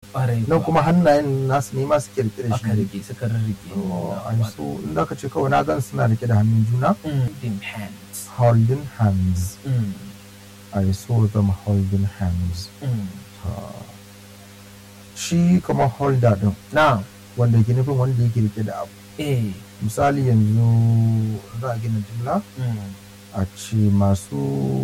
ƙwarai nan kuwa. kuma hannayen nasu ne masu kirkira aka shi rike suka rarrike Oh, Na, ai wato, so in da ka ce kawai na gan suna rike da hannun juna mm, holding hands holding hands Mm, I saw them holding hands mm. Ah. shi kamar holder din na wanda ke nufin wanda yake rike da abu eh misali yanzu za a gina jimla mm, a ce masu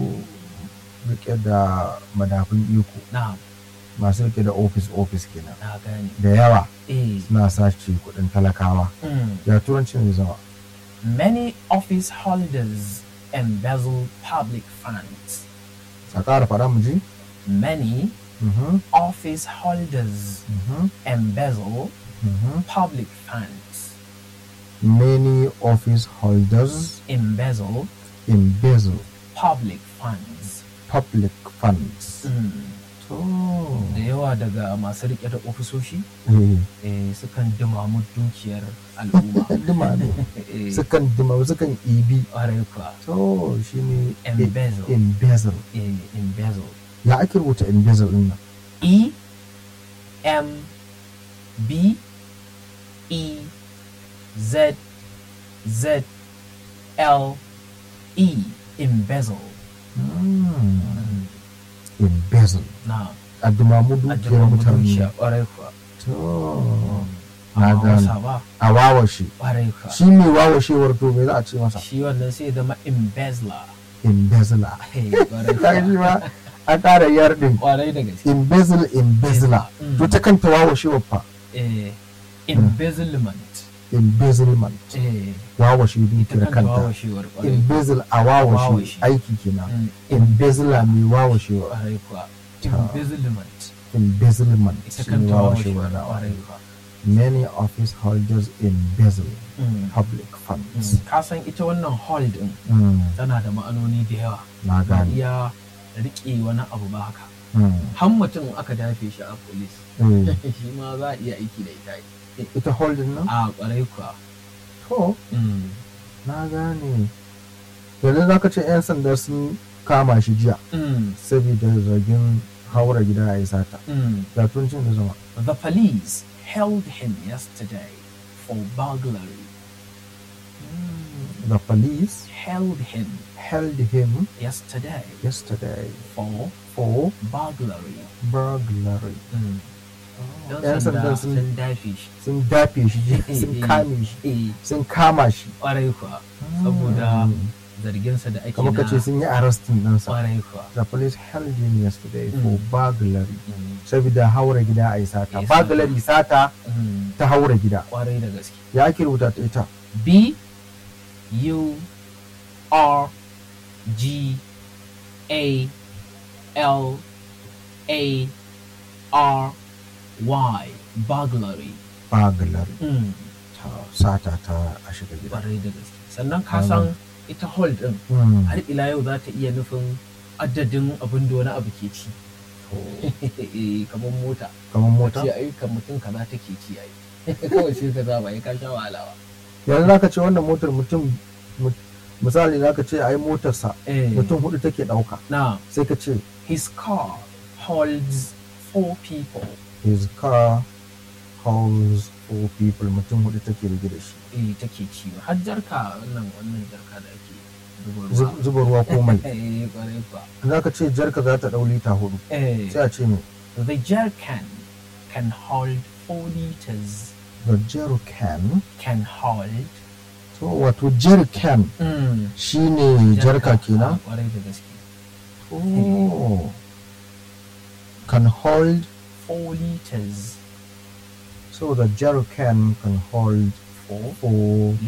rike da madafin iko na masu rike da office office kenan na gane da yawa eh suna sace kudin talakawa mm. ya turancin zai zama many office holders embezzle public funds a ƙara faɗa mu ji many Mhm, office holders mhm, embezzle mhm. public funds many office holders embezzle embezzle public funds public funds Mm. to da yawa daga masu rike da ofisoshi eh eh, sukan dumamu dukiyar al'umma duma ne Eh, sukan duma sukan ibi ƙwarai kuwa to shine Embezzle. embezzle eh, embezzle ya ake rubuta embezzle din nan E M B E Z Z L E embezzle Mm, embezzle na a dumamu dukiyar ajiye dukiya mutane ƙwarai kuwa to na amma gane wasa ba a wawashe ƙwarai kuwa shi mai wawashewar to me za a ce masa shi wannan sai ya zama embezzler embezzler Eh, ƙwarai kaga shi kuwa. ma a ƙara yardin ƙwarai da gaske embezzle embezzler Mm. to ta kanta wawashewar fa eh, embezzlement embezzlement eh, wawashe ita dukiyar kanta kanta wawashewar ƙwarai embezzle a wawashe Wawashe. aiki kenan Mm, embezzler mai wawashewa ƙwarai kuwa Ta. embezzlement embezzlement ita shi kanta wawashewar wawashewar da ƙwarai kuwa many office holders embezzle Mm, public funds mm. ka san ita wannan hall din Mm, tana da ma'anoni da yawa na ba gane iya riƙe wani abu ba haka Mm, har mutum aka dafe shi a police eh. shi ma za a iya aiki da ita ita holding nan a ƙwarai kuwa to Mm, na gane yanzu za ka ce 'yan sanda sun kama shi jiya mm, saboda zargin haura gida a yi sata mm. ya tuncin da zama The police held him yesterday for burglary. the police Held him held him yesterday yesterday for for burglary. burglary Yan 'yan sanda sanda sun sun dafe shi. sun dafe shi jiya, sun kame shi Eh, sun kama shi Ƙwarai kuwa. Saboda zarginsa da ake kamar ka ce na sun yi arrestin ɗinsa ƙwarai kuwa. the police held him yesterday for Mm. burglary Mm, saboda haura gida a yi sata Yes, burglary sata mm, ta haura gida Ƙwarai da gaske. ya ake rubuta ta ita B U R G A L A R Y burglary. burglary Mm. ta sata ta a shiga gida Ƙwarai da gaske. Sannan ka san ita hall ɗin Mm. har ila yau za ta iya nufin adadin abin da wani abu ke ci. Eh, kamar mota. kamar mota Ce ai kan mutum kaza take ci ai. Kawai sai ka zaba ya ka sha wahala ba. yanzu zaka ce wannan motar mutum mu- misali zaka ce ai motarsa Eh, mutum hudu take dauka Now, sai ka ce his car holds four people. his car holds four people mutum hudu take rige da shi eh take ci har jarka wannan wannan jarka da ake zuba Zub- ruwa zuba ruwa ko mai eh kwarai kuwa zaka ce jarka za ta dau lita hudu eh sai a ce me the jerrycan can hold four liters the jerrycan can hold to wato jerrycan mm. shine jarka kenan kwarai da gaske oh can hold four liters so the jerrycan can hold four four